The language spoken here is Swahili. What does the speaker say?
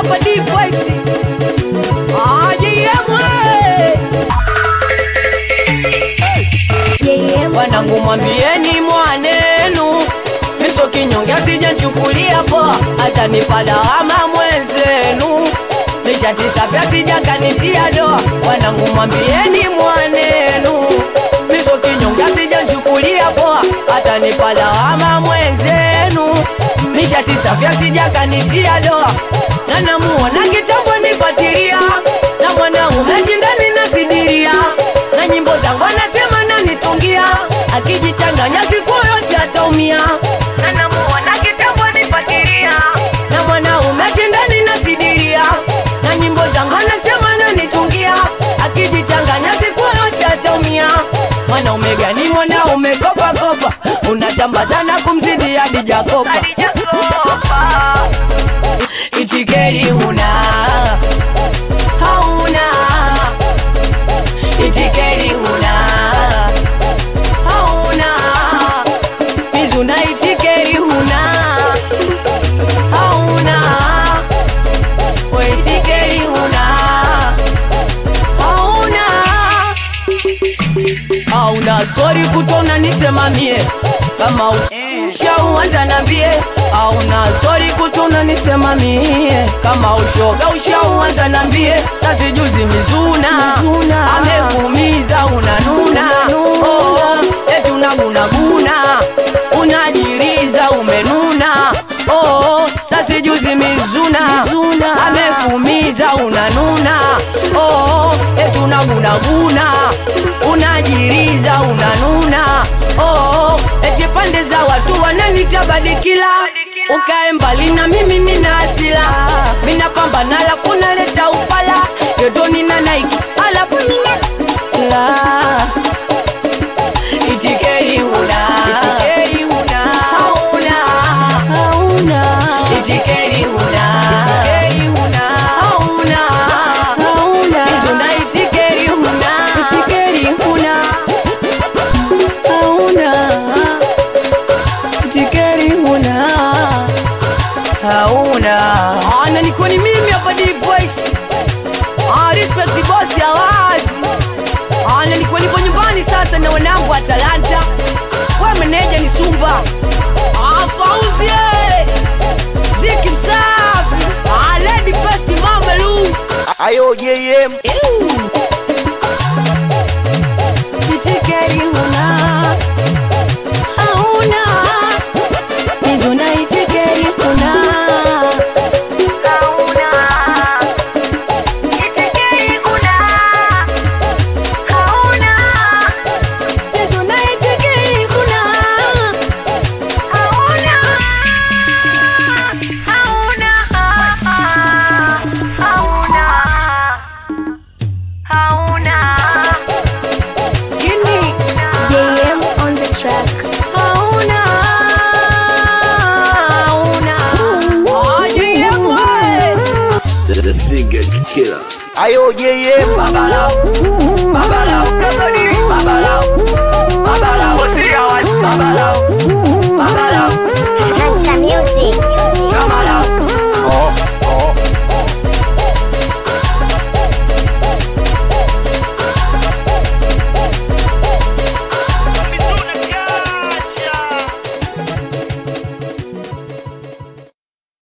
hapa deep voice. Ah, JM we. Wanangu mwambieni mwanenu miso kinyonge sijanchukulia poa, hata nipalawama mwenzenu nishatisa pya sijakanitia doa. Wanangu mwambieni mwanenu miso kinyonge sijanchukulia poa, hata nipalawama mwenzenu nishatisa pya sijakanitia doa. Na namuona kitambo nipatiria na mwanaume shindani nasidiria na nyimbo zangu anasema nanitungia akijichanganya siku yote ataumia na namuona kitambo nipatiria na mwanaume shindani nasidiria na nyimbo zangu anasema nanitungia akijichanganya siku yote ataumia mwanaume gani mwanaume kopa kopa unachamba sana kumzidi hadi jakopa itikeri huna hauna itikeri huna hauna mizuna itikeri huna hauna we itikeri huna hauna hauna stori kutona nisemamie kama ushauanza nambie hauna stori kutona nisemamie kama ushoga ushauanza nambie sasi juzi mizuna, amekuumiza unanuna oh, eti unagunaguna unajiriza umenuna oh, sasi juzi mizuna, amekuumiza unanuna oh, eti unagunaguna unajiriza unanuna oh, eti pande za watu wananitabadikila ukae mbali na mimi nina asila minapambana la kunaleta upala yoto nina naiki alafu nina la itikeri huna itikeri huna hauna hauna itikeri huna itikeri huna hauna hauna mizuna itikeri huna itikeri huna hauna itikeri huna hauna ana niko ni mimi hapa deep voice ah respect boss ya wazi ana niko nipo nyumbani sasa na wanangu wa Talanta we meneja ni Sumba ah Fauzi eh. Ziki msafi ah Lady Best Mama Lu Ayo JM itikeri huna hauna mizuna itikeri huna hauna itikeri huna hauna mizuna itikeri huna hauna hauna hauna hauna chini JM on the track. hauna hauna JM we The, the singer killer. Ayo JM babalao babalao babalao babalao babalao